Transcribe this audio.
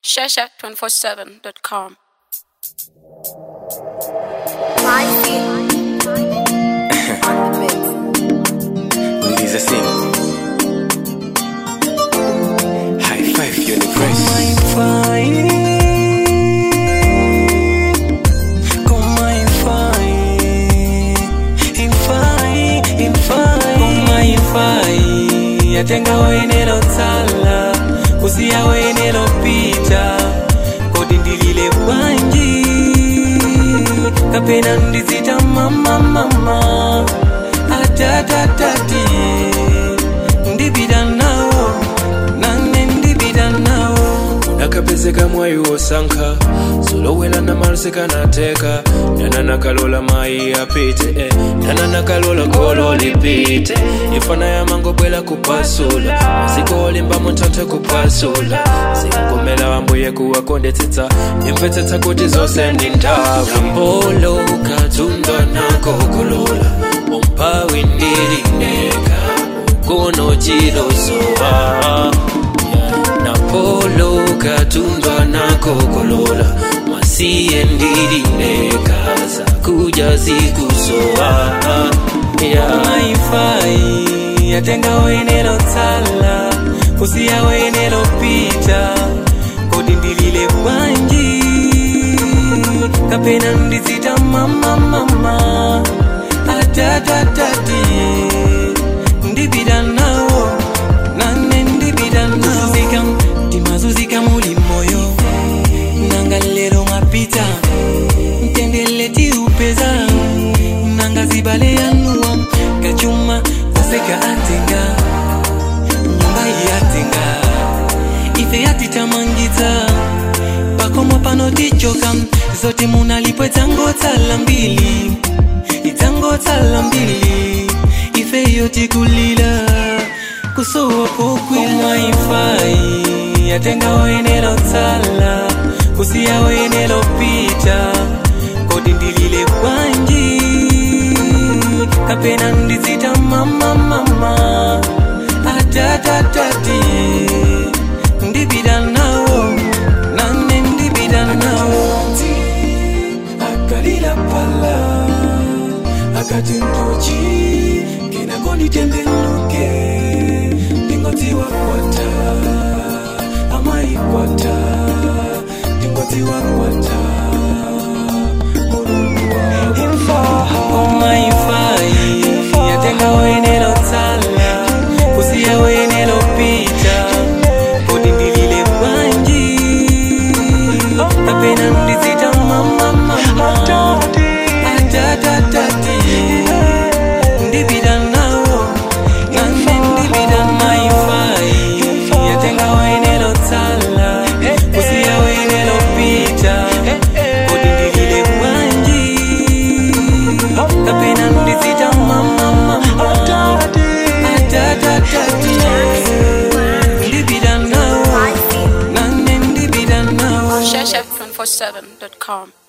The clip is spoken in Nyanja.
Shasha247.com. My feet on the mix. Ladies a sing. High five universe. I'm fine. Come I'm fine. I'm fine. I'm fine. Come I'm fine. Yatenga wenelo tsala. Kusiya wenelo pita. Kodi ndilile bwanji. Kapena ndizita mama mama. Atatatati. Ndibida nawo. Nane ndibida nawo. nakapezeka mwayi wosankha solowela na malusika nateka nana nakalola mayi apite eh. nana nakalola golo lipite ifana yamangobwela kupasula maziko olimbamo ntanthe kupasula zingomela wambuye kuwakondetsetsa imvetsetsa kuti zonse ndi nthawi kambolo katundwa nako kulola umphawi ndilineka ukono chilosowa napolo katundwa nakokolola masiye ndilinekaza kuja zikusowa yeah. maifai yatenga wenelo tsala kusiya wenelo pita kodi ndilile bwanji kapena ndizita mama mama atatatati ndibida nawo nane ndibida nazuzika timazuzika muli moyo nanga lero mapita mtendele tiupeza nanga zibale yanuwa kachuma zaseka atenga nyumba yatenga ife yatitamangita pakomo pano tichoka zote munalipo itango tsala mbili itango tsala mbili ife yotikulila kusowa pokwilwaifai yatenga wenelo tsala kusiya wenelo pita kodi ndilile bwanji kapena ndizita mama mama atatatati ndibida nawo nane ndibida nawo akalila pala akati ndochi kenako nditembenuke ndingodziwa kwata amaikwata ndingodziwa kwata mulungu omaifai yatenga wenelo tsala kusiya wenelo pita kodi ndilile bwanji kapena ndizita mama mama atatatati ndibida nawo nane ndibida maifai yatenga wenelo tsala kusiya wenelo pita kodi ndilile bwanji kapena ndizita mama mama atatatati ndibida nawo My feet nane ndibida nawo Shasha247.com.